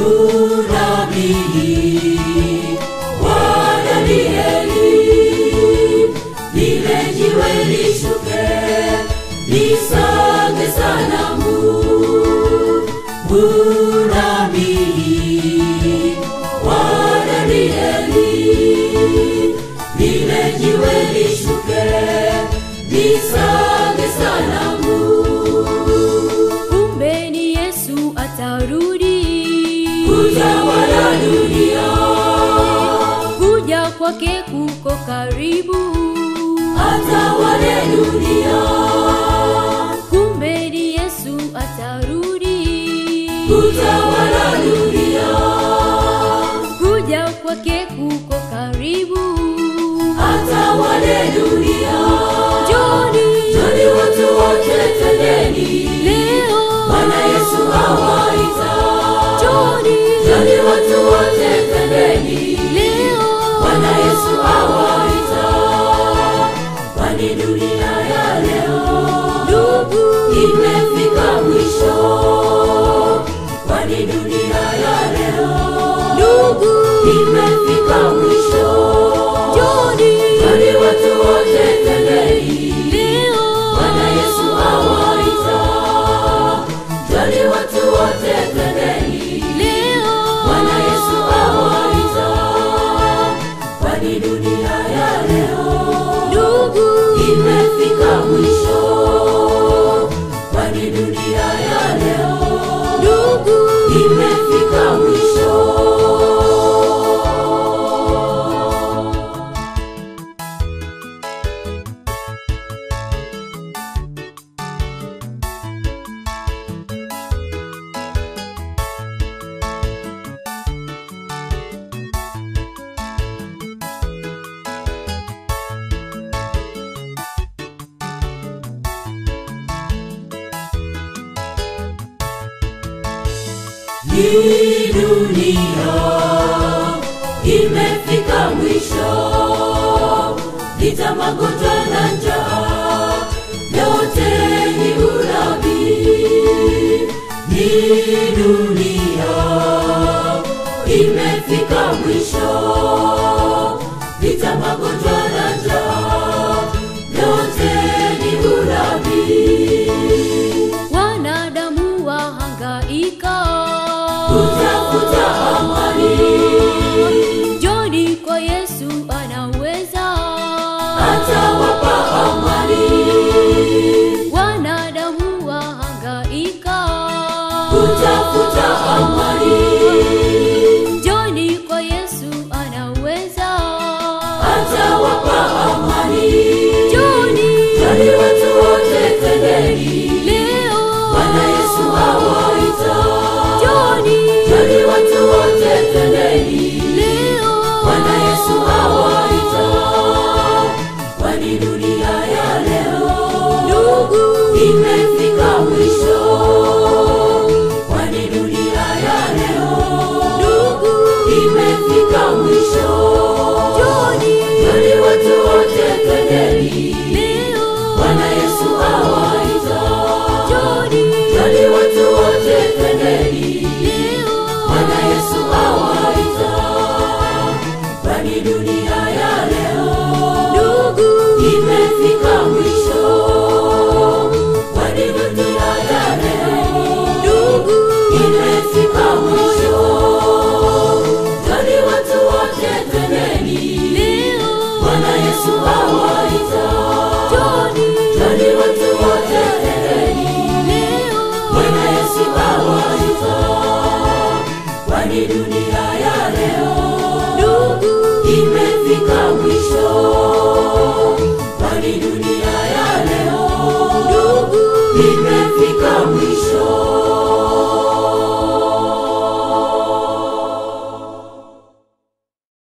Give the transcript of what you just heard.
unabii wa Danieli, lile jiwe lishuke lisage sanamu. Unabii wa Danieli, lile jiwe lishuke lisage sanamu. kumbe ni Yesu atarudi Kutawala dunia, kuja kwake kuko karibu atawale dunia, kumbe ni Yesu atarudi kutawala dunia, kuja kwake kuko karibu atawale dunia. Njoni Joni watu wote tendeni, leo Bwana Yesu awaita. Njoni Joni watu wote tendeni, leo Bwana Yesu awaita. Kwani dunia ya leo ndugu imefika mwisho, kwani dunia ya leo ndugu imefika mwisho. Njoni Kwani watu wote tendeni, leo Bwana Yesu awaita. Kwani watu wote tendeni, leo Bwana Yesu awaita. Kwani dunia ya leo ndugu imefika mwisho, kwani dunia ya leo ndugu imefika mwisho. Hii dunia imefika mwisho, vita, magonjwa na njaa, yote ni unabii. Hii dunia imefika mwisho, vita, magonjwa na njaa, yote ni unabii. wanadamu wahangaika Kutafuta amani Njoni kwa Yesu anaweza atawapa amani, wanadamu wahangaika kutafuta amani, Njoni kwa Yesu anaweza atawapa amani. Njoni Jali watu wote tendeni, leo Bwana Yesu awaita. Njoni Jali watu wote tendeni, leo Bwana Yesu awaita. Kwani dunia ya leo ndugu imefika mwisho, kwani dunia ya leo ndugu imefika mwisho. Njoni Jali watu wote tendeni, leo Bwana Yesu awaita. Njoni Jali watu wote tendeni, leo Bwana Yesu awaita. Kwani dunia ya leo ndugu imefika mwisho, kwani dunia ya leo ndugu imefika mwisho. Jali watu wote tendeni, leo Bwana Yesu awaita. Njoni Jali watu wote tendeni, leo Bwana Yesu awaita. Kwani dunia ya leo ndugu imefika mwisho, kwani dunia